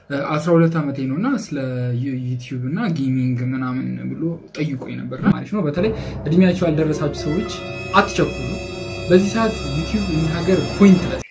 አስራ ሁለት ዓመቴ ነው እና ስለ ዩቲዩብ እና ጌሚንግ ምናምን ብሎ ጠይቆኝ ነበር። ማለት ነው በተለይ እድሜያቸው ያልደረሳችሁ ሰዎች አትቸኩሉ። በዚህ ሰዓት ዩቲዩብ እኛ ሀገር ፖይንትለስ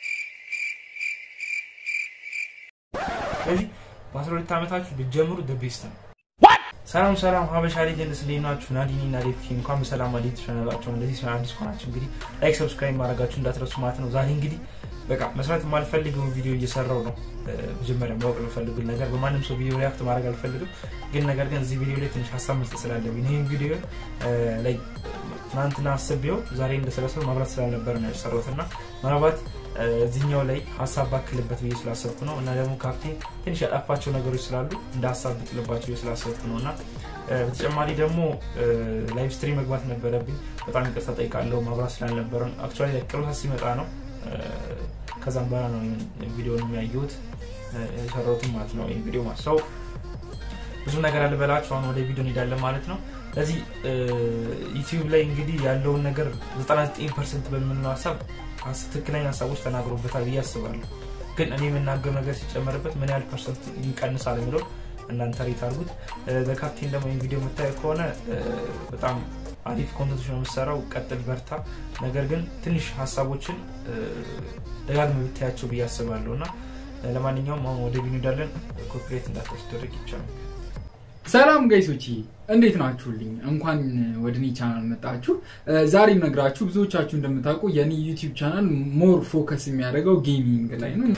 ስለዚህ በአስራ ሁለት ዓመታችሁ ብትጀምሩ ደ ቤስት ነው። ሰላም ሰላም፣ ሀበሻ ሌጀንድስ እንዴት ናችሁ? ናዲኒ እና ዴፍቲ እንኳን በሰላም ወደ ቻናላቸው እንደዚህ ሲሆን አዲስ ከሆናችሁ እንግዲህ ላይክ ሰብስክራይብ ማድረጋችሁ እንዳትረሱ ማለት ነው። ዛሬ እንግዲህ በቃ መስራት የማልፈልገውን ቪዲዮ እየሰራው ነው። መጀመሪያ ማወቅ የምፈልጉት ነገር በማንም ሰው ቪዲዮ ሪያክት ማድረግ አልፈልግም፣ ግን ነገር ግን እዚህ ቪዲዮ ላይ ትንሽ ሀሳብ መስጠት ስላለብኝ ይህም ቪዲዮ ላይ ትናንትና አስቤው ዛሬ እንደሰለሰው ማብራት ስላልነበር ነው የሰራሁት እና ምናልባት እዚህኛው ላይ ሀሳብ ባክልበት ብዬ ስላሰብኩ ነው እና ደግሞ ካፕቴን ትንሽ ያጠፋቸው ነገሮች ስላሉ እንደ ሀሳብ ብጥልባቸው ስላሰብኩ ነው እና በተጨማሪ ደግሞ ላይቭ ስትሪም መግባት ነበረብኝ። በጣም ይቅርታ ጠይቃለሁ ማብራት ስላልነበረ። አክቹዋሊ ቅርብ ሰዓት ሲመጣ ነው ከዛም በኋላ ነው ቪዲዮን የሚያየሁት የሰራሁትም ማለት ነው። ይህ ቪዲዮ ማሰው ብዙ ነገር አልበላችሁ። አሁን ወደ ቪዲዮ እንሄዳለን ማለት ነው። ስለዚህ ዩቲዩብ ላይ እንግዲህ ያለውን ነገር 99 ፐርሰንት በምንለው ሀሳብ ትክክለኛ ሀሳቦች ተናግሮበታል ብዬ አስባለሁ። ግን እኔ የምናገር ነገር ሲጨመርበት ምን ያህል ፐርሰንት ይቀንሳል የሚለው እናንተ ሬት አድርጉት። በካፕቴን ደግሞ ይህን ቪዲዮ የምታየው ከሆነ በጣም አሪፍ ኮንተንቶች ነው የምሰራው። ቀጥል፣ በርታ። ነገር ግን ትንሽ ሀሳቦችን ደጋግመህ ብታያቸው ብዬ አስባለሁ እና ለማንኛውም አሁን ወደ ቪዲዮ እንዳለን ኮፒሬት እንዳታስደረግ ይቻላል። ሰላም ጋይሶች እንዴት ናችሁልኝ? እንኳን ወደ እኔ ቻናል መጣችሁ። ዛሬ ነግራችሁ ብዙዎቻችሁ እንደምታውቁ የኔ ዩቲዩብ ቻናል ሞር ፎከስ የሚያደርገው ጌሚንግ ላይ ነው።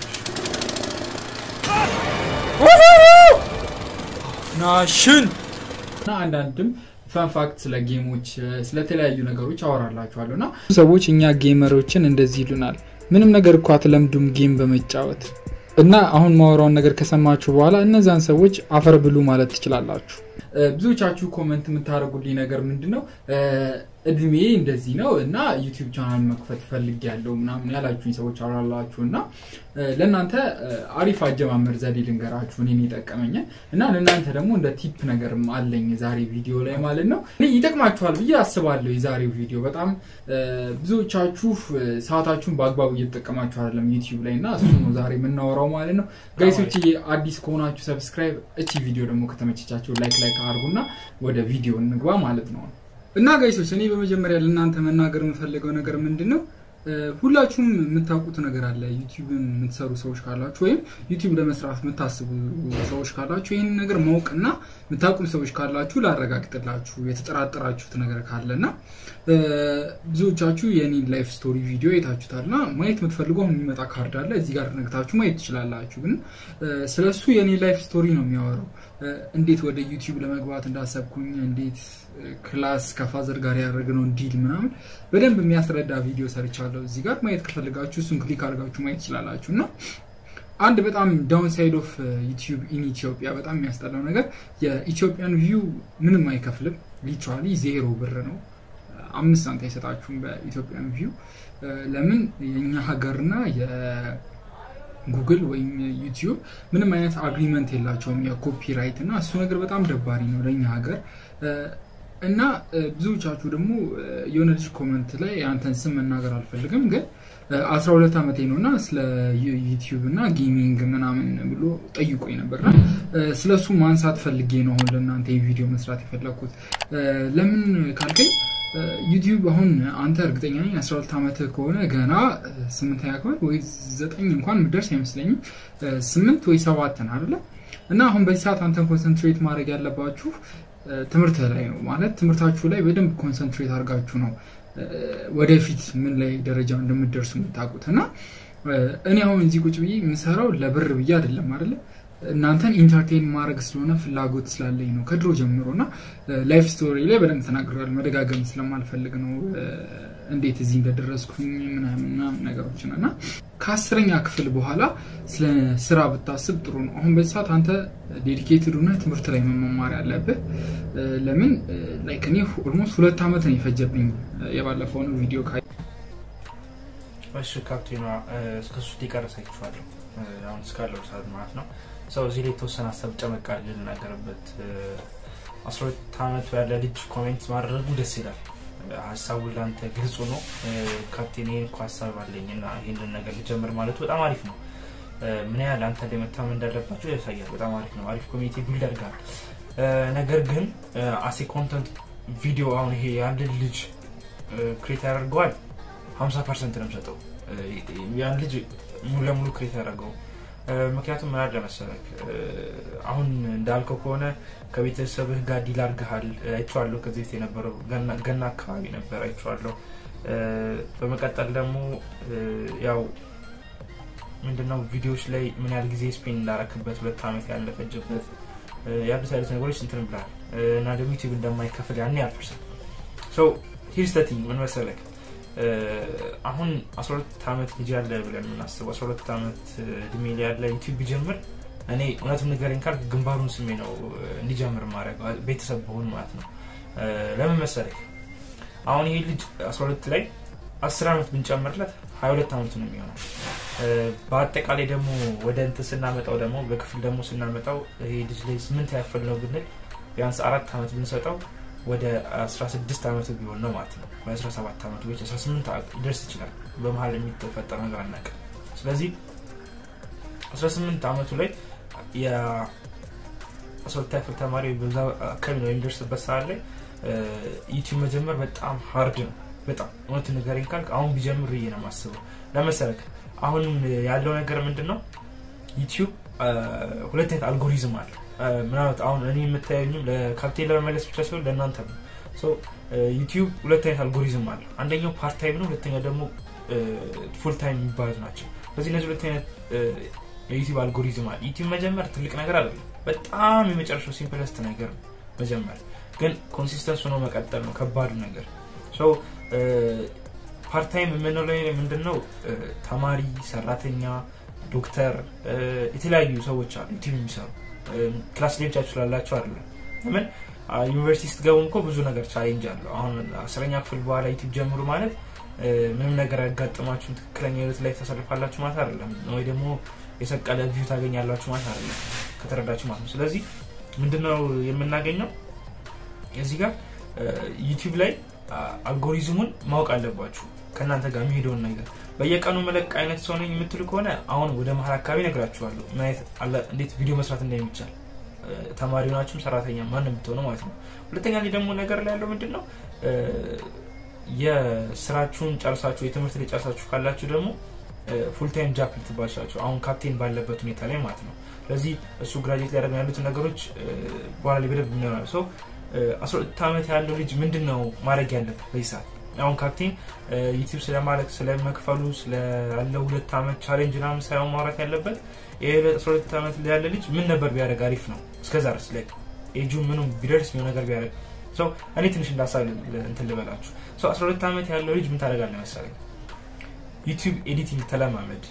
ናሽን እና አንዳንድም ፈንፋክት ስለ ጌሞች ስለተለያዩ ነገሮች አወራላችኋለሁ እና ሰዎች እኛ ጌመሮችን እንደዚህ ይሉናል፣ ምንም ነገር እኮ አትለምዱም ጌም በመጫወት እና አሁን ማወራውን ነገር ከሰማችሁ በኋላ እነዛን ሰዎች አፈር ብሉ ማለት ትችላላችሁ። ብዙዎቻችሁ ኮመንት የምታደርጉልኝ ነገር ምንድን ነው እድሜ እንደዚህ ነው እና ዩቲዩብ ቻናል መክፈት ፈልግ ያለው ምናምን ያላችሁኝ ሰዎች አላላችሁ እና ለእናንተ አሪፍ አጀማመር ዘዴ ልንገራችሁ እኔን የጠቀመኝን እና ለእናንተ ደግሞ እንደ ቲፕ ነገርም አለኝ ዛሬ ቪዲዮ ላይ ማለት ነው። ይጠቅማችኋል ብዬ አስባለሁ። የዛሬው ቪዲዮ በጣም ብዙዎቻችሁ ሰዓታችሁን በአግባቡ እየተጠቀማችሁ አይደለም ዩቲዩብ ላይ እና እሱ ነው ዛሬ የምናወራው ማለት ነው። ጋይሶች አዲስ ከሆናችሁ ሰብስክራይብ፣ እቺ ቪዲዮ ደግሞ ከተመቸቻችሁ ላይክ ላይክ አድርጉና ወደ ቪዲዮ እንግባ ማለት ነው። እና ጋይሶች እኔ በመጀመሪያ ለእናንተ መናገር የምፈልገው ነገር ምንድን ነው፣ ሁላችሁም የምታውቁት ነገር አለ። ዩቲዩብ የምትሰሩ ሰዎች ካላችሁ ወይም ዩቲዩብ ለመስራት የምታስቡ ሰዎች ካላችሁ ይህን ነገር ማወቅና የምታውቁም ሰዎች ካላችሁ ላረጋግጥላችሁ የተጠራጠራችሁት ነገር ካለና ብዙዎቻችሁ የኔን ላይፍ ስቶሪ ቪዲዮ የታችሁታልና ማየት የምትፈልጉ አሁን የሚመጣ ካርድ አለ እዚህ ጋር ነግታችሁ ማየት ትችላላችሁ። ግን ስለሱ የኔ ላይፍ ስቶሪ ነው የሚያወራው። እንዴት ወደ ዩቲዩብ ለመግባት እንዳሰብኩኝ፣ እንዴት ክላስ ከፋዘር ጋር ያደረግነውን ዲል ምናምን በደንብ የሚያስረዳ ቪዲዮ ሰርቻለሁ። እዚህ ጋር ማየት ከፈልጋችሁ እሱን ክሊክ አድርጋችሁ ማየት ትችላላችሁ እና አንድ በጣም ዳውን ሳይድ ኦፍ ዩቲዩብ ኢን ኢትዮጵያ በጣም የሚያስጠላው ነገር የኢትዮጵያን ቪው ምንም አይከፍልም። ሊትራሊ ዜሮ ብር ነው። አምስት ሳንቲም አይሰጣችሁም በኢትዮጵያን ቪው። ለምን የኛ ሀገርና የጉግል ወይም ዩቲዩብ ምንም አይነት አግሪመንት የላቸውም የኮፒራይት እና እሱ ነገር በጣም ደባሪ ነው ለእኛ ሀገር እና ብዙዎቻችሁ ደግሞ የሆነ ልጅ ኮመንት ላይ የአንተን ስም መናገር አልፈልግም ግን አስራ ሁለት ዓመቴ ነው እና ስለ ዩቲዩብ እና ጌሚንግ ምናምን ብሎ ጠይቆኝ ነበርና ስለ እሱ ማንሳት ፈልጌ ነው አሁን ለእናንተ ቪዲዮ መስራት የፈለግኩት። ለምን ካልከኝ ዩቲዩብ አሁን አንተ እርግጠኛ ነኝ አስራ ሁለት ዓመት ከሆነ ገና ስምንተኛ ክፍል ወይ ዘጠኝ እንኳን ምደርስ አይመስለኝም ስምንት ወይ ሰባት ነህ አይደለ? እና አሁን በዚህ ሰዓት አንተን ኮንሰንትሬት ማድረግ ያለባችሁ ትምህርት ላይ ነው ማለት ትምህርታችሁ ላይ በደንብ ኮንሰንትሬት አድርጋችሁ ነው ወደፊት ምን ላይ ደረጃ እንደምትደርሱ የምታውቁት እና እኔ አሁን እዚህ ቁጭ ብዬ የምሰራው ለብር ብዬ አይደለም አይደለ እናንተን ኢንተርቴን ማድረግ ስለሆነ ፍላጎት ስላለኝ ነው ከድሮ ጀምሮ እና ላይፍ ስቶሪ ላይ በደንብ ተናግረዋል። መደጋገም ስለማልፈልግ ነው እንዴት እዚህ እንደደረስኩኝ ምናምን ነገሮችን እና ከአስረኛ ክፍል በኋላ ስለ ስራ ብታስብ ጥሩ ነው። አሁን በዚህ ሰዓት አንተ ዴዲኬትድ ሆነ ትምህርት ላይ መማር ያለብህ ለምን ላይክ እኔ ኦልሞስት ሁለት ዓመት ነው የፈጀብኝ የባለፈውን ቪዲዮ ካ እሺ ካፕቴኗ እስከ ሶስት ሊቀረስ አይችኋለሁ አሁን እስካለው ሰዓት ማለት ነው። ሰው እዚህ ላይ የተወሰነ ሀሳብ ጨመቅ አድርጌ ልናገርበት። አስራ ሁለት ዓመቱ ያለ ልጅ ኮሜንት ማድረጉ ደስ ይላል። ሀሳቡ ለአንተ ግልጹ ነው። ካፕቴን ይህን እኮ ሀሳብ አለኝ እና ይህንን ነገር ልጀምር ማለቱ በጣም አሪፍ ነው። ምን ያህል አንተ ላይ መታመን እንዳለባቸው ያሳያል። በጣም አሪፍ ነው። አሪፍ ኮሚኒቲ ቢልድ ያደርጋል። ነገር ግን አሴ ኮንተንት ቪዲዮ አሁን ይሄ የአንድን ልጅ ክሬት ያደርገዋል 50 ፐርሰንት ነው የምሰጠው ያን ልጅ ሙሉ ለሙሉ ክሬት ያደረገው ምክንያቱም ምን አለ መሰለህ አሁን እንዳልከው ከሆነ ከቤተሰብህ ጋር ዲል አድርገሃል አይቼዋለሁ ከዚህ በፊት የነበረው ገና አካባቢ ነበር አይቼዋለሁ በመቀጠል ደግሞ ያው ምንድነው ቪዲዮዎች ላይ ምን ያህል ጊዜ ስፔን እንዳረክበት ሁለት ዓመት ያለፈጀበት ያሉት አይነት ነገሮች እንትን ብላል እና ደግሞ ዩቲዩብ እንደማይከፍል ያን ያልፐርሰንት ሰው ሂርስ ዘ ቲንግ ምን መሰለህ አሁን 12 ዓመት ልጅ ያለ ብለን የምናስበው 12 ዓመት እድሜ ላይ ያለ ዩቲዩብ ቢጀምር እኔ እውነቱን ንገረኝ ካልክ ግንባሩን ስሜ ነው እንዲጀምር ማድረግ ቤተሰብ በሆን ማለት ነው ለምን መሰለህ አሁን ይሄ ልጅ 12 ላይ 10 ዓመት ብንጨምርለት 22 ዓመቱ ነው የሚሆነው በአጠቃላይ ደግሞ ወደ እንትን ስናመጣው ደግሞ በክፍል ደግሞ ስናመጣው ይሄ ልጅ ላይ ስምንት ያፈል ነው ብንል ቢያንስ አራት ዓመት ብንሰጠው ወደ 16 ዓመቱ ቢሆን ነው ማለት ነው ወይ 17 ዓመቱ ወይ 18 ሊደርስ ይችላል በመሀል የሚተፈጠር ነገር አናውቅም ስለዚህ 18 ዓመቱ ላይ የአስወልታ ክፍል ተማሪ በዛ አካባቢ ነው የሚደርስበት ሰዓት ላይ ዩቲዩብ መጀመር በጣም ሀርድ ነው በጣም እውነቱ ንገረኝ ካልክ አሁን ቢጀምር ብዬ ነው የማስበው ለመሰረክ አሁን ያለው ነገር ምንድን ነው ዩቲዩብ ሁለት አይነት አልጎሪዝም አለ ምናልባት አሁን እኔ የምታየኝም ለካፕቴን ለመመለስ ብቻ ሲሆን ለእናንተ ነው ዩቲዩብ ሁለት አይነት አልጎሪዝም አለ አንደኛው ፓርት ታይም ነው ሁለተኛው ደግሞ ፉል ታይም የሚባሉት ናቸው ስለዚህ እነዚህ ሁለት አይነት የዩቲዩብ አልጎሪዝም አለ ዩቲዩብ መጀመር ትልቅ ነገር አይደለም በጣም የመጨረሻው ሲምፕለስት ነገር ነው መጀመር ግን ኮንሲስተንስ ሆኖ መቀጠል ነው ከባዱ ነገር ፓርታይም የምንለው ላይ ምንድነው ተማሪ ሰራተኛ ዶክተር የተለያዩ ሰዎች አሉ ዩቲዩብ የሚሰሩ ክላስ ላይ ብቻችሁ ስላላቸው አይደለም ለምን ዩኒቨርሲቲ ስትገቡም እኮ ብዙ ነገር ቻሌንጅ አለው አሁን አስረኛ ክፍል በኋላ ዩቲዩብ ጀምሩ ማለት ምንም ነገር ያጋጥማችሁን ትክክለኛ ህይወት ላይ ተሰልፋላችሁ ማለት አይደለም ወይ ደግሞ የሰቀለ ቪው ታገኛላችሁ ማለት አይደለም ከተረዳችሁ ማለት ነው ስለዚህ ምንድነው የምናገኘው እዚህ ጋር ዩቲዩብ ላይ አልጎሪዝሙን ማወቅ አለባችሁ ከእናንተ ጋር የሚሄደውን ነገር በየቀኑ መለቅ አይነት ሰው ነኝ የምትሉ ከሆነ አሁን ወደ መሀል አካባቢ ነግራችኋለሁ እንዴት ቪዲዮ መስራት እንደሚቻል ተማሪ ናችሁም ሰራተኛ ማን የምትሆነው ማለት ነው ሁለተኛ ላይ ደግሞ ነገር ላይ ያለው ምንድን ነው የስራችሁን ጨርሳችሁ የትምህርት ላይ ጨርሳችሁ ካላችሁ ደግሞ ፉልታይም ጃፕ ልትባላችሁ አሁን ካፕቴን ባለበት ሁኔታ ላይ ማለት ነው ስለዚህ እሱ ግራጅዌት ሊያደርግ ያሉትን ነገሮች በኋላ ላይ በደንብ የሚሆናል ሰው አስራ ሁለት ዓመት ያለው ልጅ ምንድን ነው ማድረግ ያለበት በዚህ ሰዓት አሁን ካፕቴን ዩቲብ ስለማለቅ ስለመክፈሉ ስላለው ሁለት ዓመት ቻሌንጅ ናምን ሳይሆን ማውራት ያለበት ይህ አስራ ሁለት ዓመት ያለ ልጅ ምን ነበር ቢያደርግ አሪፍ ነው እስከዛ ድረስ ላይ ኤጁ ምኑ ቢደርስ የሆነ ነገር ቢያደርግ ሰው እኔ ትንሽ እንዳሳብ እንትን ልበላችሁ ሰው አስራ ሁለት ዓመት ያለው ልጅ ምን ታደርጋለ መሰለኝ ዩቲዩብ ኤዲቲንግ ተለማመድ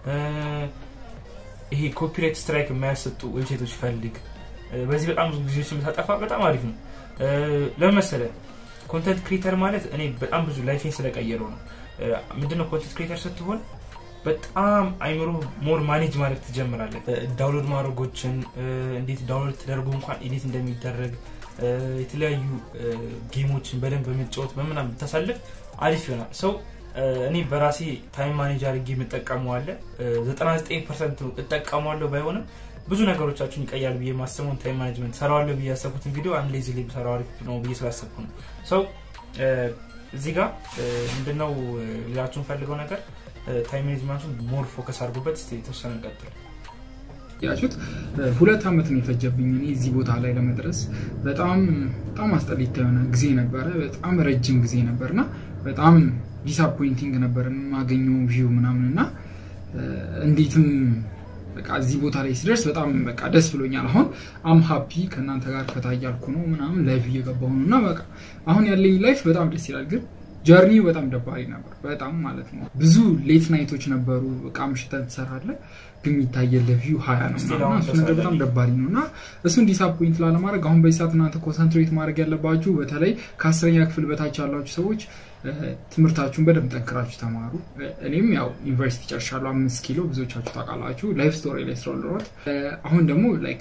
ይሄ ኮፒራይት ስትራይክ የማያሰጡ ዌብሳይቶች ፈልግ በዚህ በጣም ብዙ ጊዜዎች የምታጠፋ በጣም አሪፍ ነው ለመሰለ ኮንተንት ክሪኤተር ማለት እኔ በጣም ብዙ ላይፌን ስለቀየረው ነው ምንድነው ኮንተንት ክሪኤተር ስትሆን በጣም አይምሮ ሞር ማኔጅ ማድረግ ትጀምራለ ዳውንሎድ ማድረጎችን እንዴት ዳውንሎድ ተደርጎ እንኳን ኤዲት እንደሚደረግ የተለያዩ ጌሞችን በደንብ በመጫወት በምናም ብታሳልፍ አሪፍ ይሆናል ሰው እኔ በራሴ ታይም ማኔጅ አድርጌ የምጠቀመዋለ 99 ፐርሰንት እጠቀመዋለሁ ባይሆንም ብዙ ነገሮቻችሁን ይቀያል ብዬ ማሰቡን ታይም ማኔጅመንት ሰራዋለሁ ብዬ ያሰብኩትን ቪዲዮ አንድ ሌዚ ላይ ሰራው አሪፍ ነው ብዬ ስላሰብኩ ነው ሰው እዚህ ጋር ምንድነው ሌላችሁን ፈልገው ነገር ታይም ማኔጅመንቱን ሞር ፎከስ አድርጉበት ስ የተወሰነ እንቀጥል ያችሁት ሁለት ዓመት ነው የፈጀብኝ እኔ እዚህ ቦታ ላይ ለመድረስ በጣም በጣም አስጠሊታ የሆነ ጊዜ ነበረ በጣም ረጅም ጊዜ ነበርና በጣም ዲስአፖይንቲንግ ነበር የማገኘው ቪው ምናምን እና እንዴትም በቃ እዚህ ቦታ ላይ ሲደርስ በጣም በቃ ደስ ብሎኛል አሁን አም ሀፒ ከእናንተ ጋር ፈታ እያልኩ ነው ምናምን ላይፍ እየገባሁ ነው እና በቃ አሁን ያለኝ ላይፍ በጣም ደስ ይላል ግን ጀርኒ በጣም ደባሪ ነበር በጣም ማለት ነው ብዙ ሌት ናይቶች ነበሩ እቃ ምሽተን ትሰራለ ግን የሚታየለ ቪው ሀያ ነው እሱ ነገር በጣም ደባሪ ነው እና እሱን ዲስአፖይንት ላለማድረግ አሁን በዚህ ሰዓት እናንተ ኮንሰንትሬት ማድረግ ያለባችሁ በተለይ ከአስረኛ ክፍል በታች ያላችሁ ሰዎች ትምህርታችሁን በደንብ ጠንክራችሁ ተማሩ እኔም ያው ዩኒቨርሲቲ ጨርሻለሁ አምስት ኪሎ ብዙዎቻችሁ ታውቃላችሁ ላይፍ ስቶሪ ላይ ስለወለሮት አሁን ደግሞ ላይክ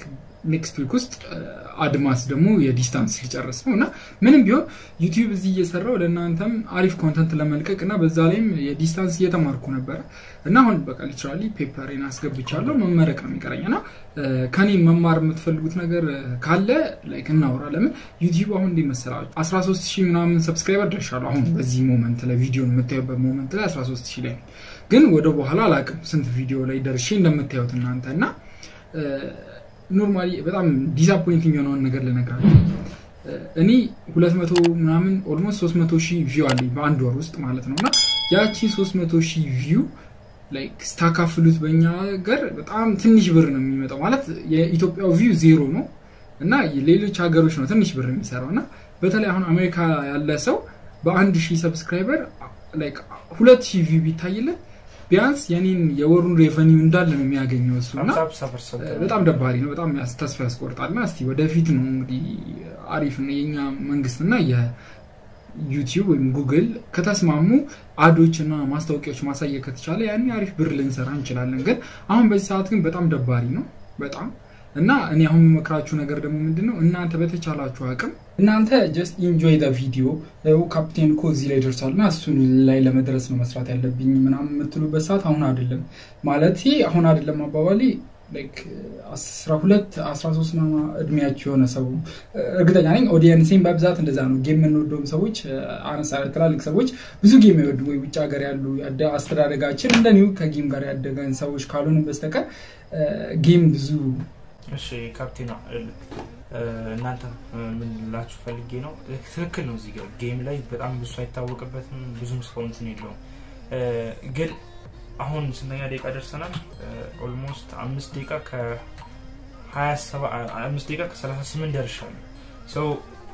ኔክስት ዊክ ውስጥ አድማስ ደግሞ የዲስታንስ ሊጨርስ ነው እና ምንም ቢሆን ዩቲዩብ እዚህ እየሰራው ለእናንተም አሪፍ ኮንተንት ለመልቀቅ እና በዛ ላይም የዲስታንስ እየተማርኩ ነበረ እና አሁን በቃ ሊትራሊ ፔፐሬን አስገብቻለሁ መመረቅ ነው የሚቀረኝ እና ከኔ መማር የምትፈልጉት ነገር ካለ ላይክ እናውራ ለምን ዩቲዩብ አሁን እንዴ መሰላችሁ 13 ሺህ ምናምን ሰብስክራይበር ደርሻለሁ አሁን በዚህ ሞመንት ላይ ቪዲዮ የምታዩበት ሞመንት ላይ 13 ሺህ ላይ ግን ወደ በኋላ አላቅም ስንት ቪዲዮ ላይ ደርሼ እንደምታዩት እናንተ እና ኖርማሊ በጣም ዲስአፖይንቲንግ የሆነውን ነገር ልነግራችሁ እኔ ሁለት መቶ ምናምን ኦልሞስት ሶስት መቶ ሺህ ቪው አለኝ በአንድ ወር ውስጥ ማለት ነው እና ያቺ ሶስት መቶ ሺህ ቪው ላይክ ስታካፍሉት በእኛ ሀገር በጣም ትንሽ ብር ነው የሚመጣው ማለት የኢትዮጵያው ቪው ዜሮ ነው እና ሌሎች ሀገሮች ነው ትንሽ ብር የሚሰራው እና በተለይ አሁን አሜሪካ ያለ ሰው በአንድ ሺህ ሰብስክራይበር ላይክ ሁለት ሺህ ቪው ቢታይለት ቢያንስ የኔን የወሩን ሬቨኒው እንዳለ ነው የሚያገኘው እሱ እና በጣም ደባሪ ነው በጣም ተስፋ ያስቆርጣል እና እስቲ ወደፊት ነው እንግዲህ አሪፍ ነው የኛ መንግስትና የዩቲዩብ ወይም ጉግል ከተስማሙ አዶች እና ማስታወቂያዎች ማሳየት ከተቻለ ያኔ አሪፍ ብር ልንሰራ እንችላለን ግን አሁን በዚህ ሰዓት ግን በጣም ደባሪ ነው በጣም እና እኔ አሁን የምመክራችሁ ነገር ደግሞ ምንድን ነው እናንተ በተቻላችሁ አቅም እናንተ ጀስት ኢንጆይ ደ ቪዲዮ ካፕቴን እኮ እዚህ ላይ ደርሷል እና እሱን ላይ ለመድረስ ነው መስራት ያለብኝ ምናምን የምትሉበት ሰዓት አሁን አይደለም ማለት አሁን አይደለም አባባሌ አስራ ሁለት አስራ ሶስት እድሜያቸው የሆነ ሰው እርግጠኛ ነኝ ኦዲየንሴን በብዛት እንደዛ ነው ጌም የምንወደውም ሰዎች አነሳ ትላልቅ ሰዎች ብዙ ጌም ይወዱ ወይ ውጭ ሀገር ያሉ አስተዳደጋችን እንደኒው ከጌም ጋር ያደገን ሰዎች ካልሆንም በስተቀር ጌም ብዙ እሺ ካፕቴና እናንተ ምን ላችሁ ፈልጌ ነው ትክክል ነው እዚህ ጋር ጌም ላይ በጣም ብዙ አይታወቅበትም ብዙም ሰው እንትን የለውም ግን አሁን ስንተኛ ደቂቃ ደርሰናል ኦልሞስት አምስት ደቂቃ ከአምስት ደቂቃ ከሰላሳ ስምንት ደርሻለሁ ሰው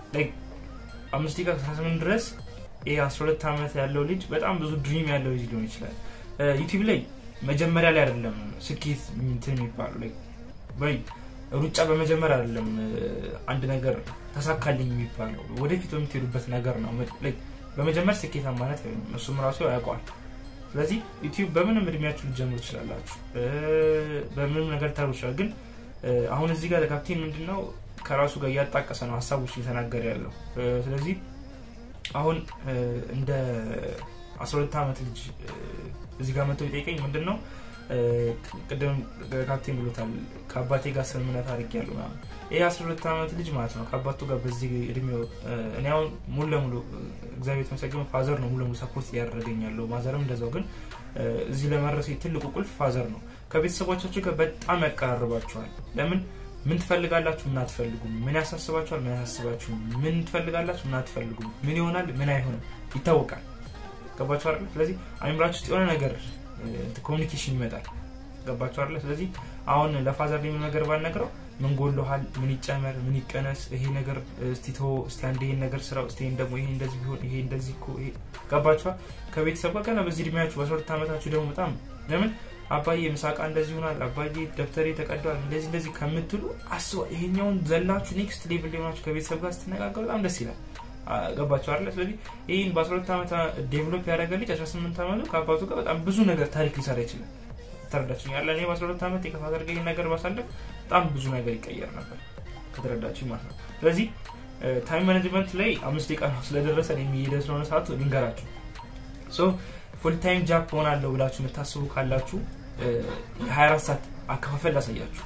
አምስት ደቂቃ ከሰላሳ ስምንት ድረስ ይህ አስራ ሁለት ዓመት ያለው ልጅ በጣም ብዙ ድሪም ያለው ልጅ ሊሆን ይችላል ዩቲብ ላይ መጀመሪያ ላይ አይደለም ስኬት እንትን የሚባለው ወይ ሩጫ በመጀመር አይደለም አንድ ነገር ተሳካልኝ የሚባለው ወደፊት በምትሄዱበት ነገር ነው በመጀመር ስኬታ ማለት እሱም ራሱ ያውቀዋል ስለዚህ ዩቲዩብ በምንም እድሜያችሁ ልጀምሩ ትችላላችሁ በምንም ነገር ታሩ ይችላል ግን አሁን እዚህ ጋር ካፕቴን ምንድነው ከራሱ ጋር እያጣቀሰ ነው ሀሳቦች እየተናገረ ያለው ስለዚህ አሁን እንደ 12 ዓመት ልጅ እዚህ ጋር መጥቶ ይጠይቀኝ ምንድን ነው ቅድም ካፕቴን ብሎታል ከአባቴ ጋር ስምምነት አድርግ ያሉ ይህ 12 ዓመት ልጅ ማለት ነው ከአባቱ ጋር በዚህ እድሜው እኔ አሁን ሙሉ ለሙሉ እግዚአብሔር የተመሰገነ ፋዘር ነው ሙሉ ለሙሉ ሰፖርት እያደረገኝ ያለው ማዘርም እንደዛው ግን እዚህ ለመድረስ ትልቁ ቁልፍ ፋዘር ነው ከቤተሰቦቻችሁ ጋር በጣም ያቀራርባችኋል ለምን ምን ትፈልጋላችሁ ምን አትፈልጉም ምን ያሳስባችኋል ምን ያሳስባችሁ ምን ትፈልጋላችሁ ምን አትፈልጉም ምን ይሆናል ምን አይሆንም ይታወቃል ገባችሁ አይደል ስለዚህ አይምራችሁ ውስጥ የሆነ ነገር ኮሚኒኬሽን ይመጣል ገባችሁ አይደለ ስለዚህ አሁን ለፋዘር ምን ነገር ባልነግረው ምን ጎሎሃል ምን ይጨመር ምን ይቀነስ ይሄ ነገር እስቲ ቶ እስቲ አንድ ይሄን ነገር ስራው እስቲ ደግሞ ይሄ እንደዚህ ቢሆን ይሄ እንደዚህ እኮ ይሄ ገባችኋል ከቤተሰብ ጋር ገና በዚህ እድሜያችሁ በሶስት ዓመታችሁ ደግሞ በጣም ለምን አባዬ ምሳቃ እንደዚህ ይሆናል አባዬ ደብተሬ ተቀዷል እንደዚህ እንደዚህ ከምትሉ አስባ ይሄኛውን ዘላችሁ ኔክስት ሌቭል ሊሆናችሁ ከቤተሰብ ጋር ስትነጋገሩ በጣም ደስ ይላል ገባቸው አለ ስለዚህ ይህን በ12 ዓመት ዴቨሎፕ ያደረገ ልጅ 18 ዓመቱ ከአባቱ ጋር በጣም ብዙ ነገር ታሪክ ሊሰራ ይችላል ተረዳችኝ ያለ እኔ በ12 ዓመት የከፋዘር ጋር ነገር ባሳለፍ በጣም ብዙ ነገር ይቀየር ነበር ከተረዳችኝ ማለት ነው ስለዚህ ታይም ማኔጅመንት ላይ አምስት ደቂቃ ነው ስለደረሰ የሚሄደ ስለሆነ ሰዓቱ ልንገራችሁ ፉል ታይም ጃፕ ሆናለሁ ብላችሁ የምታስቡ ካላችሁ የ24 ሰዓት አከፋፈል ላሳያችሁ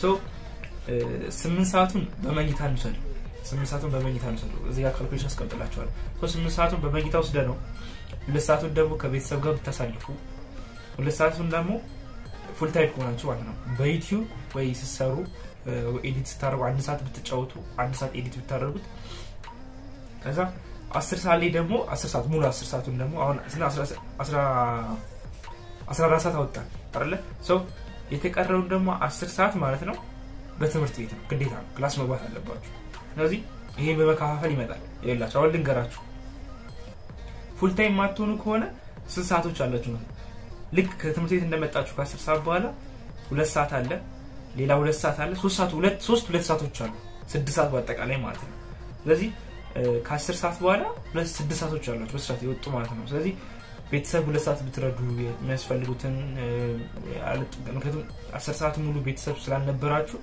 ስምንት ሰዓቱን በመኝታ እንውሰድ ስምንት ሰዓቱን በመኝታ እንውሰዱ እዚህ ጋር ካልኩሌሽን አስቀምጥላችኋል ስምንት ሰዓቱን በመኝታ ወስደ ነው ሁለት ሰዓቱን ደግሞ ከቤተሰብ ጋር ብታሳልፉ ሁለት ሰዓቱን ደግሞ ፉል ታይም ከሆናችሁ ማለት ነው በዩቲዩብ ወይ ስትሰሩ ኤዲት ስታደርጉ አንድ ሰዓት ብትጫወቱ አንድ ሰዓት ኤዲት ብታደርጉት ከዛ አስር ሰዓት ላይ ደግሞ አስር ሰዓት ሙሉ አስር ሰዓቱን ደግሞ አሁን አስራ አራት ሰዓት አወጣን አለ ሰው የተቀረውን ደግሞ አስር ሰዓት ማለት ነው በትምህርት ቤት ነው ግዴታ ነው ክላስ መግባት አለባችሁ ስለዚህ ይሄን በመከፋፈል ይመጣል ይላቸው አሁን ልንገራችሁ ፉል ታይም ማትሆኑ ከሆነ ስንት ሰዓቶች አላችሁ ነው ልክ ከትምህርት ቤት እንደመጣችሁ ከአስር ሰዓት በኋላ ሁለት ሰዓት አለ ሌላ ሁለት ሰዓት አለ ሶስት ሰዓት ሁለት ሶስት ሁለት ሰዓቶች አሉ ስድስት ሰዓት በአጠቃላይ ማለት ነው ስለዚህ ከአስር ሰዓት በኋላ ሁለት ስድስት ሰዓቶች አሏቸው በስርዓት የወጡ ማለት ነው ስለዚህ ቤተሰብ ሁለት ሰዓት ብትረዱ የሚያስፈልጉትን ምክንያቱም አስር ሰዓት ሙሉ ቤተሰብ ስላልነበራችሁ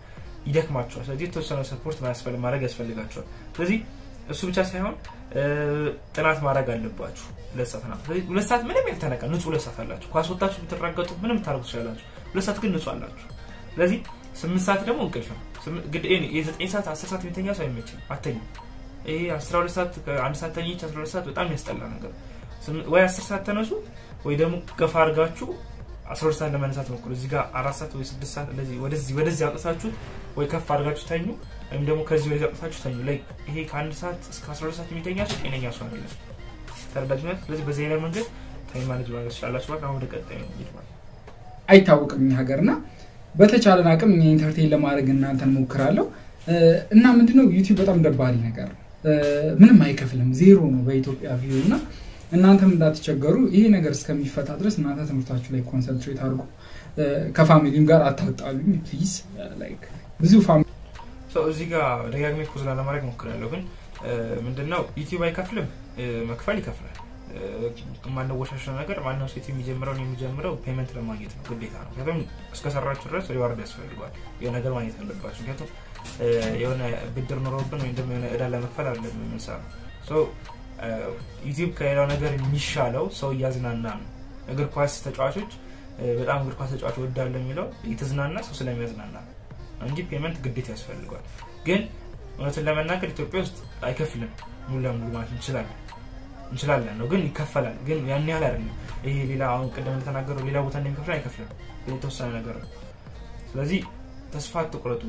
ይደክማቸዋል። ስለዚህ የተወሰነ ሰፖርት ማድረግ ያስፈልጋቸዋል። ስለዚህ እሱ ብቻ ሳይሆን ጥናት ማድረግ አለባችሁ። ሁለት ሰዓት ናት። ስለዚህ ሁለት ሰዓት ምንም ያልተነካ ንጹህ ሁለት ሰዓት አላችሁ። ኳስ ወጣችሁ ብትራገጡ ምንም ታደርጉ ትችላላችሁ። ሁለት ሰዓት ግን ንጹህ አላችሁ። ስለዚህ ስምንት ሰዓት ደግሞ እንቅልፍ ነው። የዘጠኝ ሰዓት አስር ሰዓት የሚተኛ ሰው አይመችም፣ አተኙ። ይሄ አስራ ሁለት ሰዓት አንድ ሰዓት ተኝች አስራ ሁለት ሰዓት በጣም ያስጠላ ነገር። ወይ አስር ሰዓት ተነሱ ወይ ደግሞ ገፋ አድርጋችሁ አስራ ሁለት ሰዓት ለመነሳት ሞክሩ። እዚህ ጋር አራት ሰዓት ወይ ስድስት ሰዓት ወደዚህ ወደዚህ አውጥታችሁ ወይ ከፍ አድርጋችሁ ተኙ፣ ወይም ደግሞ ከዚህ ወደዚህ አውጥታችሁ ተኙ። ላይ ይሄ ከአንድ ሰዓት እስከ አስራ ሁለት ሰዓት የሚተኛ ሰው ጤነኛ ሰው አይደለም። ተረዳችሁነት? ስለዚህ በዚህ አይነት መንገድ ታይም ማኔጅ ማድረግ ትችላላችሁ። በቃ አሁን ወደ ቀጣዩ ይሄዳል። አይታወቅም እኛ ሀገር እና በተቻለን አቅም እኛ ኢንተርቴን ለማድረግ እናንተን ሞክራለሁ እና ምንድነው ዩቲዩብ በጣም ደባሪ ነገር ምንም አይከፍልም፣ ዜሮ ነው በኢትዮጵያ ቪው እና እናንተም እንዳትቸገሩ ይሄ ነገር እስከሚፈታ ድረስ እናንተ ትምህርታችሁ ላይ ኮንሰንትሬት አድርጉ። ከፋሚሊም ጋር አታጣሉኝ ፕሊዝ። ብዙ ፋሚሊ እዚህ ጋር ደጋግሜ ፖዝ ላለማድረግ ሞክራለሁ፣ ግን ምንድነው ዩቲዩብ አይከፍልም፣ መክፈል ይከፍላል። የማንወሻሸው ነገር ማንም ሴት የሚጀምረውን የሚጀምረው ፔመንት ለማግኘት ነው፣ ግዴታ ነው። ምክንያቱም እስከሰራችሁ ድረስ ሪዋርድ ያስፈልገዋል። የሆነ ነገር ማግኘት አለባችሁ። ምክንያቱም የሆነ ብድር ኖሮብን ወይም ደግሞ የሆነ እዳ ለመክፈል አለ የምንሰራው። ዩቲዩብ ከሌላው ነገር የሚሻለው ሰው እያዝናና ነው። እግር ኳስ ተጫዋቾች በጣም እግር ኳስ ተጫዋች ወዳለሁ የሚለው የተዝናና ሰው ስለሚያዝናና ነው እንጂ ፔመንት ግዴታ ያስፈልገዋል። ግን እውነትን ለመናገር ኢትዮጵያ ውስጥ አይከፍልም ሙሉ ለሙሉ ማለት እንችላለን እንችላለን ነው ግን ይከፈላል። ግን ያን ያህል አይደለም። ይሄ ሌላ አሁን ቅድም እንደተናገረው ሌላ ቦታ እንደሚከፍል አይከፍልም፣ ግን የተወሰነ ነገር ነው። ስለዚህ ተስፋ አትቁረጡ።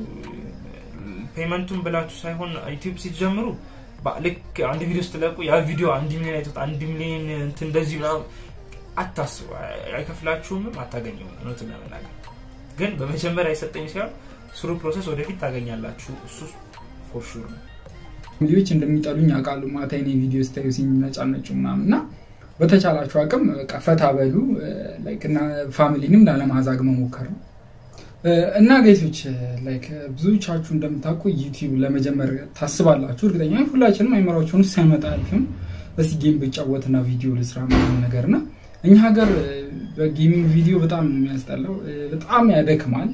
ፔመንቱን ብላችሁ ሳይሆን ዩቲዩብ ሲጀምሩ ልክ አንድ ቪዲዮ ስትለቁ ያ ቪዲዮ አንድ ሚሊዮን አይቶት አንድ ሚሊዮን እንትን እንደዚህ ምናምን አታስቡ። አይከፍላችሁምም፣ አታገኘውም። እውነቱን ለመናገር ግን በመጀመሪያ የሰጠኝ ሳይሆን ስሩ ፕሮሰስ ወደፊት ታገኛላችሁ። እሱ ፎር ሹር ነው። ፋሚሊዎች እንደሚጠሉኝ ያውቃሉ። ማታ የኔ ቪዲዮ ስታዩ ሲነጫነጩ ምናምን እና በተቻላችሁ አቅም ፈታ በሉ እና ፋሚሊንም ላለማዛግ መሞከር ነው እና ጌቶች ላይክ ብዙዎቻችሁ እንደምታውቁ ዩቲዩብ ለመጀመር ታስባላችሁ። እርግጠኛ ሁላችንም አይመራችሁን ሳይመጣ አልፍም በዚህ ጌም ብጫወትና ቪዲዮ ልስራ ምናምን ነገር እና እኛ ሀገር በጌሚንግ ቪዲዮ በጣም የሚያስጠላው በጣም ያደክማል።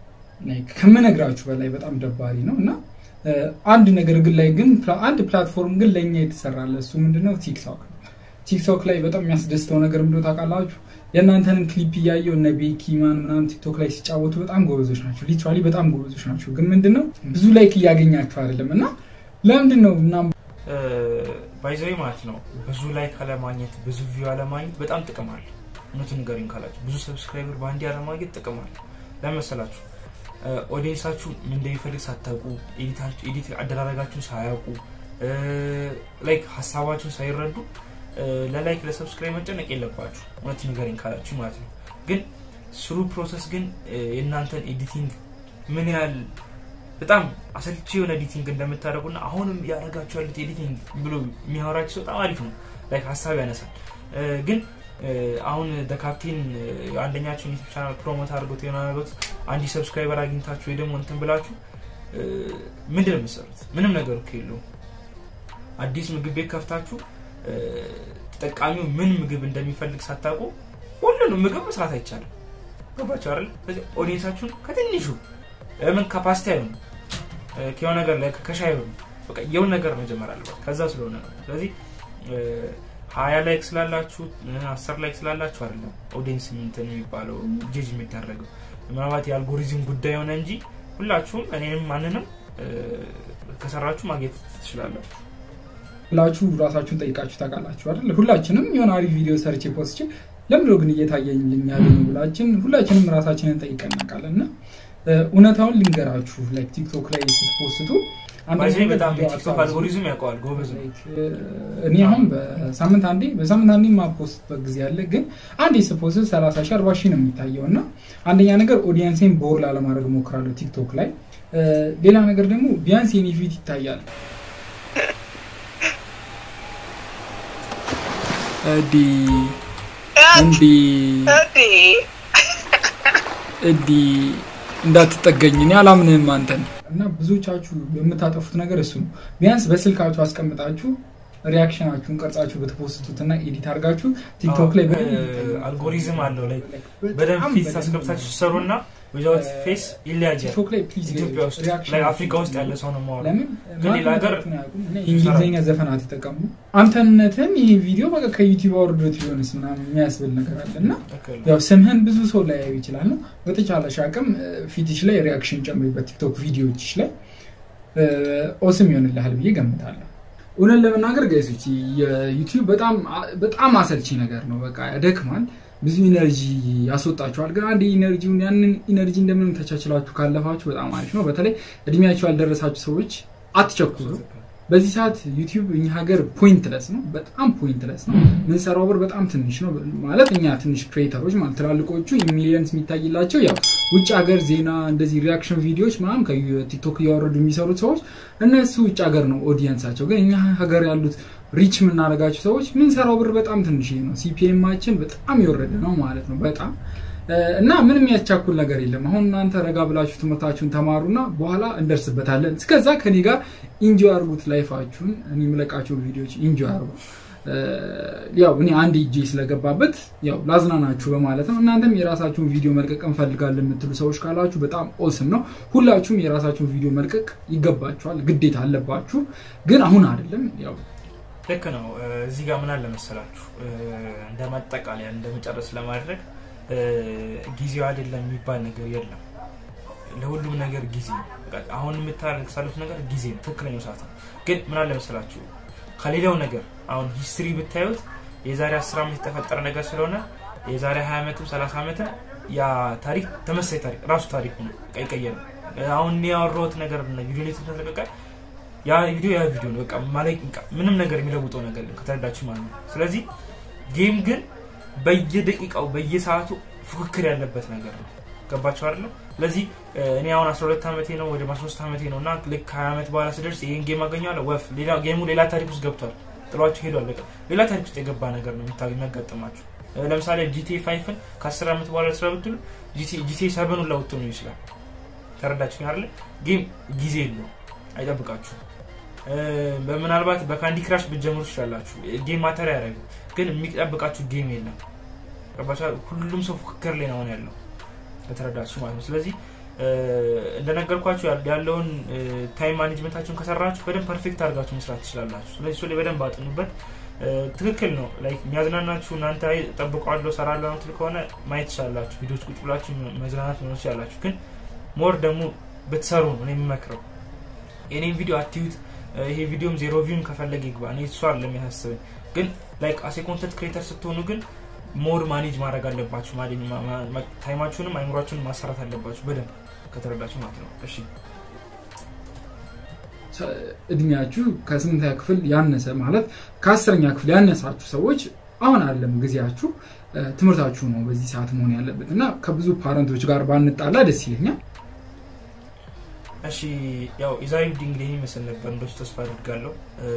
ከምነግራችሁ በላይ በጣም ደባሪ ነው እና አንድ ነገር ግን ላይ ግን አንድ ፕላትፎርም ግን ለእኛ የተሰራለ እሱ ምንድነው ቲክቶክ ነው። ቲክቶክ ላይ በጣም የሚያስደስተው ነገር ምንድነው ታውቃላችሁ? የእናንተንም ክሊፕ እያየው እነ ቤኪ ማን ምናምን ቲክቶክ ላይ ሲጫወቱ በጣም ጎበዞች ናቸው። ሊትራሊ በጣም ጎበዞች ናቸው። ግን ምንድነው ብዙ ላይክ እያገኛችሁ አይደለም እና ለምንድን ነው ምናምን ባይዘዊ ማለት ነው ብዙ ላይክ አለማግኘት ብዙ ቪው አለማግኘት በጣም ጥቅም አለ። እውነቱን ንገሪኝ ካላችሁ ብዙ ሰብስክራይበር በአንዴ አለማግኘት ጥቅም አለ። ለመሰላችሁ ኦዲየንሳችሁ ምን እንደሚፈልግ ሳታውቁ ኤዲት አደራረጋችሁን ሳያውቁ ላይክ ሀሳባችሁን ሳይረዱ ለላይክ ለሰብስክራይብ መጨነቅ የለባችሁ። እውነት ንገረኝ ካላችሁ ማለት ነው። ግን ስሩ ፕሮሰስ ግን የእናንተን ኤዲቲንግ ምን ያህል በጣም አሰልቺ የሆነ ኤዲቲንግ እንደምታደርጉና አሁንም ያደረጋችሁ ያሉት ኤዲቲንግ ብሎ የሚያወራችሁ ሰው በጣም አሪፍ ነው። ላይክ ሀሳብ ያነሳል። ግን አሁን ካፕቴን አንደኛችሁን ዩቲብ ቻናል ፕሮሞት አድርጎት የሆነ ነገሮት አንድ ሰብስክራይበር አግኝታችሁ ወይ ደግሞ እንትን ብላችሁ ምንድን ነው የምትሰሩት? ምንም ነገር እኮ የለውም። አዲስ ምግብ ቤት ከፍታችሁ ተጠቃሚው ምን ምግብ እንደሚፈልግ ሳታውቁ ሁሉንም ምግብ መስራት አይቻልም። ገባችሁ አይደል? ስለዚህ ኦዲየንሳችሁን ከትንሹ ለምን ከፓስታ አይሆኑ ከሆነ ነገር ላይ ከሻይ አይሆኑ በቃ የውን ነገር መጀመር አለበት። ከዛ ስለሆነ ነው። ስለዚህ ሀያ ላይክ ስላላችሁ አስር ላይክ ስላላችሁ አይደለም ኦዲየንስ እንትን የሚባለው ጄጅ የሚደረገው ምናልባት የአልጎሪዝም ጉዳይ የሆነ እንጂ ሁላችሁም እኔንም ማንንም ከሰራችሁ ማግኘት ትችላላችሁ። ብላችሁ ራሳችሁን ጠይቃችሁ ታውቃላችሁ አይደል? ሁላችንም የሆነ አሪፍ ቪዲዮ ሰርቼ ፖስቼ ለምንድነው ግን እየታየልኝ ያለ ነው ብላችን ሁላችንም ራሳችንን ጠይቀን እናውቃለን። እና እውነታውን ልንገራችሁ ላይ ቲክቶክ ላይ ስትፖስቱ በጣም ቲክቶክ አልጎሪዝም ያውቀዋል ጎበዝ ነው። እኔ አሁን በሳምንት አንዴ በሳምንት አንዴ ማፖስትበት ጊዜ አለ። ግን አንዴ ስፖስት ሰላሳ ሺህ አርባ ሺህ ነው የሚታየው እና አንደኛ ነገር ኦዲየንሴን ቦር ላለማድረግ እሞክራለሁ ቲክቶክ ላይ። ሌላ ነገር ደግሞ ቢያንስ የኔ ፊት ይታያል እዲ እንዲ እዲ እንዳትጠገኝ እኔ አላምንህም አንተን እና ብዙዎቻችሁ የምታጠፉት ነገር እሱ ነው። ቢያንስ በስልካችሁ አስቀምጣችሁ ሪያክሽናችሁን ቀርጻችሁ በተፖስቱት እና ኤዲት አድርጋችሁ ቲክቶክ ላይ አልጎሪዝም አለው ላይ በደንብ ፊት አስገብታችሁ ሲሰሩ እና ዊዛውት ፌስ ይለያያል። ቲክቶክ ላይ ፕሊዝ ኢትዮጵያ ውስጥ ሪያክሽን ላይ አፍሪካ ውስጥ ያለ ሰው ነው ማወራ ለምን ግን ሌላ ሀገር ማንነታችሁን አያውቁም እና የእንግሊዝኛ ዘፈን አትጠቀሙ አንተነትን ይህ ቪዲዮ በቃ ከዩቲዩብ አውርዶት ቢሆንስ ምናምን የሚያስብል ነገር አለ እና ያው ስምህን ብዙ ሰው ላያዩ ይችላል ነው በተቻለሽ አቅም ፊትሽ ላይ ሪያክሽን ጨምሪበት ቲክቶክ ቪዲዮችሽ ላይ ኦስም ይሆንልሃል ብዬ ገምታለሁ እውነት ለመናገር ጋይሶች የዩቲዩብ በጣም በጣም አሰልቺ ነገር ነው በቃ ያደክማል ብዙ ኢነርጂ ያስወጣችኋል ግን አንድ ኢነርጂውን ያንን ኢነርጂ እንደምንም ተቻችላችሁ ካለፋችሁ በጣም አሪፍ ነው በተለይ እድሜያቸው ያልደረሳችሁ ሰዎች አትቸኩሉ በዚህ ሰዓት ዩቲዩብ እኛ ሀገር ፖይንትለስ ነው በጣም ፖይንትለስ ነው ምንሰራው ብር በጣም ትንሽ ነው ማለት እኛ ትንሽ ክሬተሮች ማለት ትላልቆቹ ሚሊየንስ የሚታይላቸው ያው ውጭ ሀገር ዜና እንደዚህ ሪያክሽን ቪዲዮዎች ምናምን ከቲክቶክ እያወረዱ የሚሰሩት ሰዎች እነሱ ውጭ ሀገር ነው ኦዲየንሳቸው ግን እኛ ሀገር ያሉት ሪች የምናደርጋቸው ሰዎች ምንሰራው ብር በጣም ትንሽ ነው ሲፒኤማችን በጣም የወረደ ነው ማለት ነው በጣም እና ምንም ያቻኩል ነገር የለም አሁን እናንተ ረጋ ብላችሁ ትምህርታችሁን ተማሩና በኋላ እንደርስበታለን እስከዛ ከኔ ጋር ኢንጆ አርጉት ላይፋችሁን እኔ የምለቃቸው ቪዲዮዎች ኢንጆ አርጉ ያው እኔ አንድ እጄ ስለገባበት ያው ላዝናናችሁ በማለት ነው እናንተም የራሳችሁን ቪዲዮ መልቀቅ እንፈልጋለን የምትሉ ሰዎች ካላችሁ በጣም ኦስም ነው ሁላችሁም የራሳችሁን ቪዲዮ መልቀቅ ይገባችኋል ግዴታ አለባችሁ ግን አሁን አይደለም ያው ልክ ነው እዚህ ጋር ምን አለ መሰላችሁ እንደ ማጠቃለያ እንደ መጨረስ ለማድረግ ጊዜው አይደለም የሚባል ነገር የለም ለሁሉም ነገር ጊዜ አሁን የምታሳልፉት ነገር ጊዜ ነው ትክክለኛው ሰዓት ነው ግን ምን አለ መሰላችሁ ከሌላው ነገር አሁን ሂስትሪ ብታዩት የዛሬ አስር ዓመት የተፈጠረ ነገር ስለሆነ የዛሬ 20 ዓመትም 30 ዓመትም ያ ታሪክ ተመሳይ ታሪክ ራሱ ታሪክ ነው አይቀየርም አሁን ያወራሁት ነገር ቪዲዮ ላይ ተለቀቀ ያ ቪዲዮ ያ ቪዲዮ ነው በቃ ምንም ነገር የሚለውጠው ነገር ከተረዳችሁ ማለት ነው ስለዚህ ጌም ግን በየደቂቃው በየሰዓቱ ፉክክር ያለበት ነገር ነው ገባቸው አይደለ ስለዚህ እኔ አሁን 12 ዓመቴ ነው ወደ 13 ዓመቴ ነው እና ልክ 20 ዓመት በኋላ ስደርስ ይህን ጌም አገኘዋለሁ ወፍ ጌሙ ሌላ ታሪክ ውስጥ ገብቷል ጥሏችሁ ሄዷል በቃ ሌላ ታሪክ ውስጥ የገባ ነገር ነው የሚያጋጥማችሁ ለምሳሌ ጂቲኤ ፋይፍን ከ10 ዓመት በኋላ ስራ ብትሉ ጂቲኤ ሰቨኑን ለውጥ ነው ይችላል ተረዳችሁ አይደለ ጌም ጊዜ የለው አይጠብቃችሁ ምናልባት በካንዲ ክራሽ ብትጀምሩ ትችላላችሁ ጌም ማተር ያደረጉ ግን የሚጠብቃችሁ ጌም የለም ሁሉም ሰው ፉክክር ላይ ነው ያለው ከተረዳችሁ ማለት ነው ስለዚህ እንደነገርኳችሁ ያለውን ታይም ማኔጅመንታችሁን ከሰራችሁ በደንብ ፐርፌክት አድርጋችሁ መስራት ትችላላችሁ ስለዚህ እሱ ላይ በደንብ አጥኑበት ትክክል ነው የሚያዝናናችሁ እናንተ ጠብቋለሁ ሰራለሁ ምትል ከሆነ ማየት ትችላላችሁ ቪዲዮች ቁጭ ብላችሁ መዝናናት መኖር ትችላላችሁ ግን ሞር ደግሞ ብትሰሩ ነው የሚመክረው የኔም ቪዲዮ አትዩት ይሄ ቪዲዮም ዜሮ ቪውን ከፈለገ ይግባ እኔ እሱ አለ የሚያሳስበኝ ግን ላይክ አሴ ኮንተንት ክሬተር ስትሆኑ ግን ሞር ማኔጅ ማድረግ አለባችሁ ታይማችሁንም አይምሯችሁንም ማሰራት አለባችሁ በደንብ ከተረዳችሁ ማለት ነው እሺ እድሜያችሁ ከስምንተኛ ክፍል ያነሰ ማለት ከአስረኛ ክፍል ያነሳችሁ ሰዎች አሁን አለም ጊዜያችሁ ትምህርታችሁ ነው በዚህ ሰዓት መሆን ያለበት እና ከብዙ ፓረንቶች ጋር ባንጣላ ደስ ይለኛል እሺ ያው የዛሬ ቪዲዮ እንግዲህ ይመስል ነበር እንደሱ ተስፋ አድርጋለሁ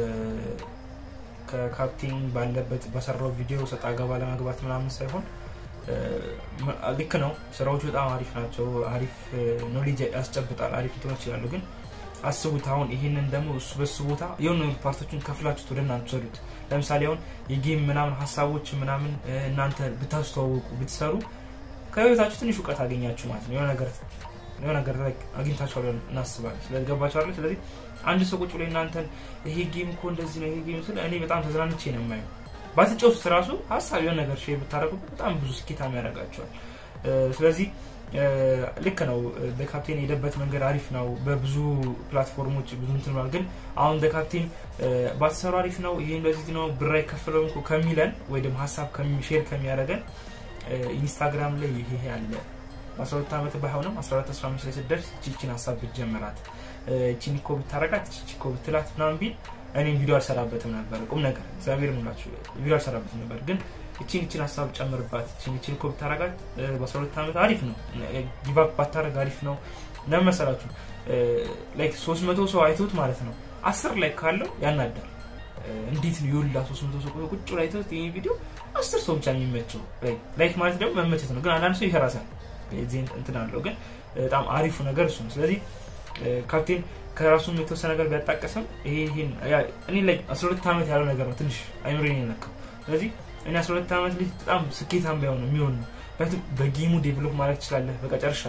ከካፕቴን ባለበት በሰራው ቪዲዮ ሰጣ ገባ ለመግባት ምናምን ሳይሆን ልክ ነው ስራዎቹ በጣም አሪፍ ናቸው አሪፍ ኖሌጅ ያስጨብጣል አሪፍ እንትኖች ይላሉ ግን አስቡት አሁን ይህንን ደግሞ እሱ በሱ ቦታ የሆኑ ፓርቶችን ከፍላችሁት ወደ እናንተ ሰዱት ለምሳሌ አሁን የጌም ምናምን ሀሳቦች ምናምን እናንተ ብታስተዋወቁ ብትሰሩ ከህይወታችሁ ትንሽ እውቀት አገኛችሁ ማለት ነው የሆነ ነገር የሆነ ነገር ላይ አግኝታችኋል እናስባለን ስለዚህ ገባችኋለ ስለዚህ አንድ ሰው ቁጭ ብሎ እናንተን ይሄ ጌም እኮ እንደዚህ ነው ይሄ ጌም ስለ እኔ በጣም ተዝናንቼ ነው የማየው ባትጫወቱት ራሱ ሀሳብ የሆነ ነገር ሼር ብታደረጉበት በጣም ብዙ ስኬታማ ያደርጋቸዋል ስለዚህ ልክ ነው በካፕቴን የሄደበት መንገድ አሪፍ ነው በብዙ ፕላትፎርሞች ብዙ እንትንል ግን አሁን በካፕቴን ባትሰሩ አሪፍ ነው ይሄ እንደዚህ ነው ብር አይከፍለውም ከሚለን ወይ ደግሞ ሀሳብ ሼር ከሚያደረገን ኢንስታግራም ላይ ይሄ አለ በ12 ዓመት ባይሆንም 14 15 ላይ ስደርስ ቺቺን ሀሳብ ብትጀምራት ቺን እኮ ብታረጋት ቺቺ እኮ ብትላት ምናምን ቢል እኔም ቪዲዮ አልሰራበትም ነበር ቁም ነገር እግዚአብሔር ምላችሁ ቪዲዮ አልሰራበትም ነበር ግን እቺን እቺን ሀሳብ ጨምርባት እቺን እቺን እኮ ብታረጋት በ12 ዓመት አሪፍ ነው ጊቫፕ ባታረግ አሪፍ ነው ለምን መሰላችሁ ላይክ 300 ሰው አይቶት ማለት ነው አስር ላይ ካለው ያናዳል እንዴት ነው የወላ 300 ሰው ቁጭ ላይ አይቶት ይህ ቪዲዮ አስር ሰው ብቻ የሚመቸው ላይክ ማለት ደግሞ መመቸት ነው ግን አንዳንድ ሰው ይሰራሳል እንትን አለው ግን በጣም አሪፉ ነገር እሱ ነው ስለዚህ ካፕቴን ከራሱም የተወሰነ ነገር ቢያጣቀስም ይሄን እኔ ላይ 12 ዓመት ያለው ነገር ነው ትንሽ አይምሮን የነካው ስለዚህ እኔ 12 ዓመት ልጅ በጣም ስኬታም ቢሆን የሚሆን ነው በጌሙ ዴቨሎፕ ማድረግ ትችላለህ በቃ ጨርሻለሁ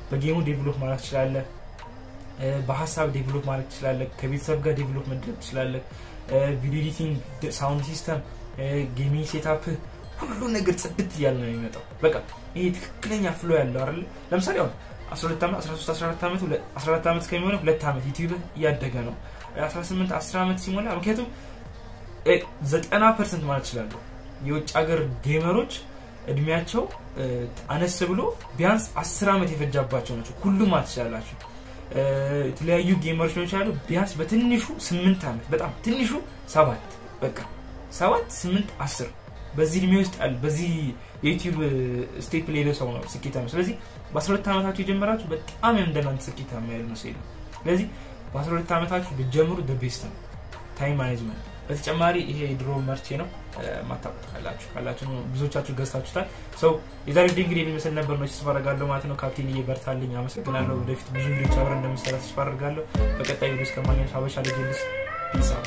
በጌሙ ዴቨሎፕ ማድረግ ትችላለህ። በሀሳብ ዴቨሎፕ ማድረግ ትችላለህ። ከቤተሰብ ጋር ዴቨሎፕ መድረግ ትችላለህ። ቪዲዮ ኤዲቲንግ፣ ሳውንድ ሲስተም፣ ጌሚንግ ሴታፕ ሁሉ ነገር ጽድት እያለ ነው የሚመጣው። በቃ ይሄ ትክክለኛ ፍሎ ያለው አይደለ። ለምሳሌ አሁን 12 ዓመት 13 14 ዓመት 14 ዓመት ከሚሆነ ሁለት ዓመት ዩቲዩብ እያደገ ነው። 18 10 ዓመት ሲሞላ ምክንያቱም 90 ፐርሰንት ማለት ይችላለሁ የውጭ ሀገር ጌመሮች እድሜያቸው አነስ ብሎ ቢያንስ 10 ዓመት የፈጃባቸው ናቸው። ሁሉም ማለት ትችላላችሁ። የተለያዩ ጌመሮች ነው ይችላሉ። ቢያንስ በትንሹ 8 ዓመት በጣም ትንሹ ሰባት በቃ ሰባት ስምንት አስር በዚህ እድሜ ውስጥ ያለ በዚህ የዩቲዩብ ስቴፕ ላይ ሰው ነው ስኬታማ። ስለዚህ በ12 ዓመታችሁ የጀመራችሁ በጣም እንደናንተ ስኬታማ ያለ ነው ሲሉ ስለዚህ በ12 ዓመታችሁ ብትጀምሩ ቤስት ነው ታይም ማኔጅመንት። በተጨማሪ ይሄ የድሮ መርቼ ነው ማታውቁት ካላችሁ ካላችሁ ብዙዎቻችሁ ገዝታችሁታል። ሰው የዛሬ ቪዲዮ እንግዲህ የሚመስል ነበር ነው ተስፋ አደርጋለሁ ማለት ነው። ካፕቴን እየበርታልኝ አመሰግናለሁ። ወደፊት ብዙ ቪዲዮች አብረን እንደምንሰራ ተስፋ አደርጋለሁ። በቀጣይ ቪዲዮ እስከማግኘት ሀበሻ ልጅልስ ፒሳ